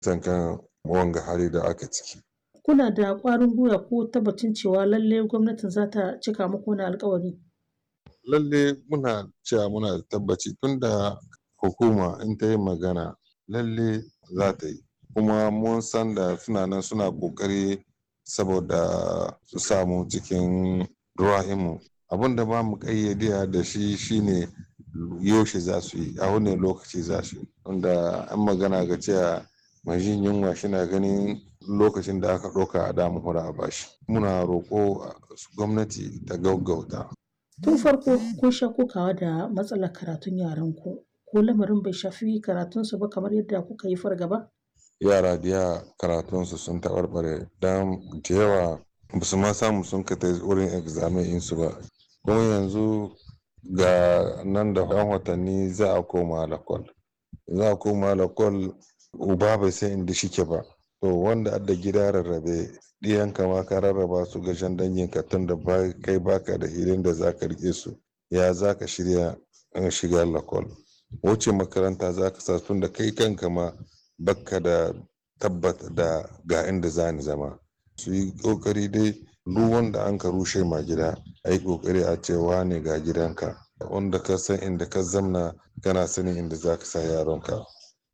kan wanga hali da aka ciki. Kuna da ƙwarin gwiwa ko tabbacin cewa lalle gwamnatin za ta cika muku wani alkawari? Lalle muna cewa muna da tabbaci tunda hukuma in ta yi magana lalle za ta yi. Kuma mun san da suna nan suna ƙoƙari saboda su samu cikin ruwa'imu. Abin da ba mu ƙayyade da shi shine yaushe za su yi, a wane lokaci za su yi. Tunda an magana ga cewa mai jin yunwa shina ganin lokacin da aka ɗauka a damu hura a bashi. Muna roƙo gwamnati ta gaggauta. Tun farko kun sha kokawa da matsalar karatun yaranku. Ko lamarin bai shafi karatunsu ba kamar yadda kuka yi fargaba? Yara da yawa karatunsu sun taɓarɓare don da yawa ba su ma samu sun ka wurin examen ɗinsu ba. Kuma yanzu ga nan da ɗan watanni za a koma lakwal. Za a koma lakwal uba bai san inda shike ba. To wanda adda gida rarrabe ɗiyanka ma ka rarraba su ga shan danginka tun da kai baka da hilin da za ka riƙe su. Ya za ka shirya shiga lakwal. Wuce makaranta za ka sa tun da kai kanka ma baka da tabbata da ga inda za ni zama. Su yi ƙoƙari dai duk wanda an ka rushe ma gida a yi ƙoƙari a ce wane ga gidanka. Wanda ka san inda ka zamna kana sanin inda za ka sa yaronka.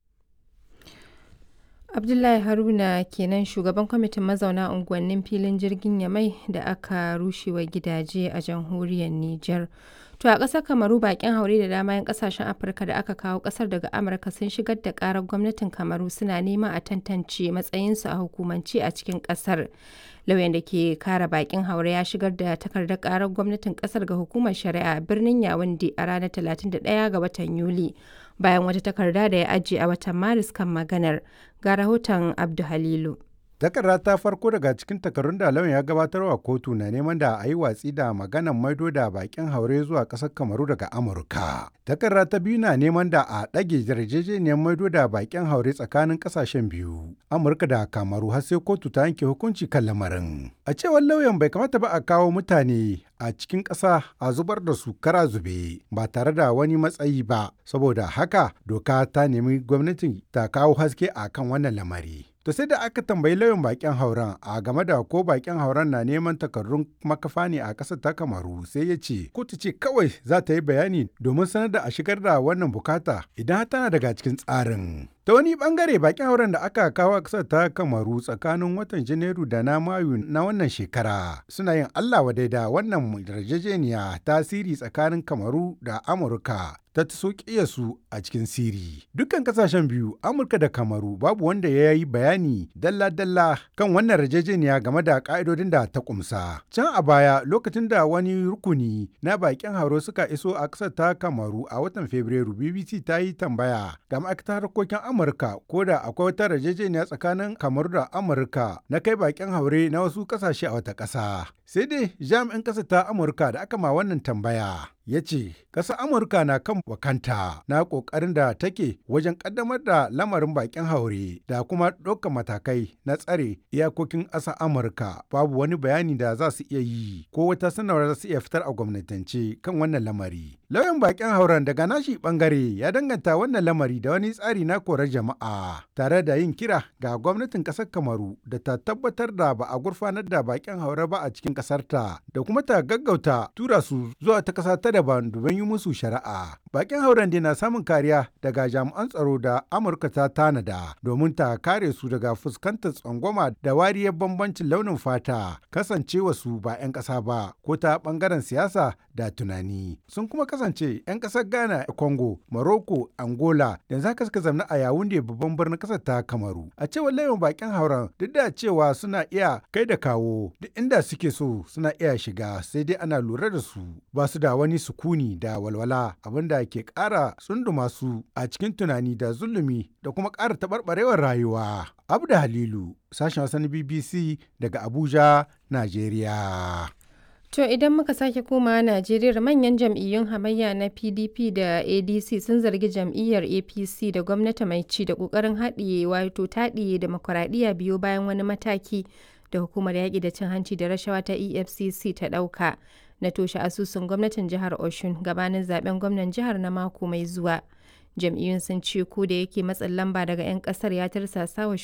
Abdullahi Haruna kenan shugaban kwamitin mazauna unguwannin filin jirgin Yamai da aka rushewa gidaje a jamhuriyar Nijar. To a ƙasar Kamaru bakin haure da dama 'yan ƙasashen Afirka da aka kawo ƙasar daga Amurka sun shigar da ƙarar gwamnatin Kamaru suna neman a tantance matsayinsu a hukumance a cikin ƙasar. Lauyan da ke kare bakin haure ya shigar da takardar ƙarar gwamnatin ƙasar ga hukumar shari'a a birnin Yawunde a ranar 31 ga watan Yuli. Bayan wata takarda da ya ajiye a watan Maris kan maganar. Ga rahoton Abdu Halilu. Takarda ta farko daga cikin takarun da lauyan ya gabatar wa kotu na neman da a yi watsi da maganan maido da bakin haure zuwa ƙasar Kamaru daga Amurka. Takarda ta biyu na neman da a ɗage yarjejeniyar maido da bakin haure tsakanin ƙasashen biyu, Amurka da Kamaru har sai kotu ta yanke hukunci kan lamarin. A cewar lauyan bai kamata ba a kawo mutane a cikin ƙasa a zubar da su kara zube ba tare da wani matsayi ba, saboda haka doka ta nemi gwamnatin ta kawo haske a kan wannan lamari. To sai da aka tambayi lauyan bakin hauren a game da ko bakin hauren na neman takardun makafa ne a ƙasar ta Kamaru sai ya ce kotu ce kawai za ta yi bayani domin sanar da a shigar da wannan bukata idan tana daga cikin tsarin. Ta wani bangare bakin hauren da aka kawo a ƙasar ta Kamaru tsakanin watan Janairu da na Mayu na wannan shekara suna yin Allah wadai da wannan yarjejeniya tasiri tsakanin Kamaru da Amurka ta so su a cikin siri. Dukkan kasashen biyu, Amurka da Kamaru, babu wanda ya yi bayani dalla-dalla kan wannan yarjejeniya game da ka'idodin da ta kumsa. Can a baya, lokacin da wani rukuni na bakin hauro suka iso a ƙasar ta Kamaru a watan Fabrairu, BBC ta yi tambaya ga ma'aikatar harkokin Amurka ko da akwai wata yarjejeniya tsakanin Kamaru da Amurka na kai bakin haure na wasu ƙasashe a wata ƙasa. Sai dai jami'in ƙasar ta Amurka da aka ma wannan tambaya ya ce ƙasar amurka na kan wakanta na ƙoƙarin da take wajen ƙaddamar da lamarin bakin haure da kuma ɗaukar matakai na tsare iyakokin ƙasar amurka babu wani bayani da za su iya yi ko wata sanarwar za su iya fitar a gwamnatance kan wannan lamari lauyan bakin hauren daga nashi bangare ya danganta wannan lamari da wani tsari na korar jama'a tare da yin kira ga gwamnatin ƙasar kamaru da ta tabbatar da ba a gurfanar da bakin haure ba a cikin ƙasarta da kuma ta gaggauta tura su zuwa ta ƙasa ta daban domin yi musu shari'a. Bakin hauren na samun kariya daga jami'an tsaro da Amurka ta tanada domin ta kare su daga fuskantar tsangwama da wariyar bambancin launin fata kasancewa su ba 'yan ƙasa ba ko ta ɓangaren siyasa da tunani. Sun kuma kasance 'yan ƙasar Ghana, Congo, Morocco, Angola da za suka zamna a Yawunde babban birnin ƙasar ta Kamaru. A cewar layin bakin hauren duk da cewa suna iya kai da kawo duk inda suke so suna iya shiga sai dai ana lura da su ba su da wani sukuni da walwala abinda ke ƙara tsunduma su a cikin tunani da zulumi da kuma ƙara taɓarɓarewar rayuwa. Abda Halilu, sashen wasan BBC daga Abuja, Najeriya. To idan muka sake koma Najeriya manyan jam'iyyun hamayya na PDP da ADC sun zargi jam'iyyar APC da gwamnati mai ci da ƙoƙarin haɗiye wato taɗiye demokuraɗiyya biyo bayan wani mataki da hukumar yaƙi da cin hanci da rashawa ta EFCC ta ɗauka. na toshe asusun gwamnatin jihar Oshun gabanin zaben gwamnan jihar na mako mai zuwa. Jam'iyyun sun ce ko da yake matsin lamba daga 'yan kasar ya tarsasa wa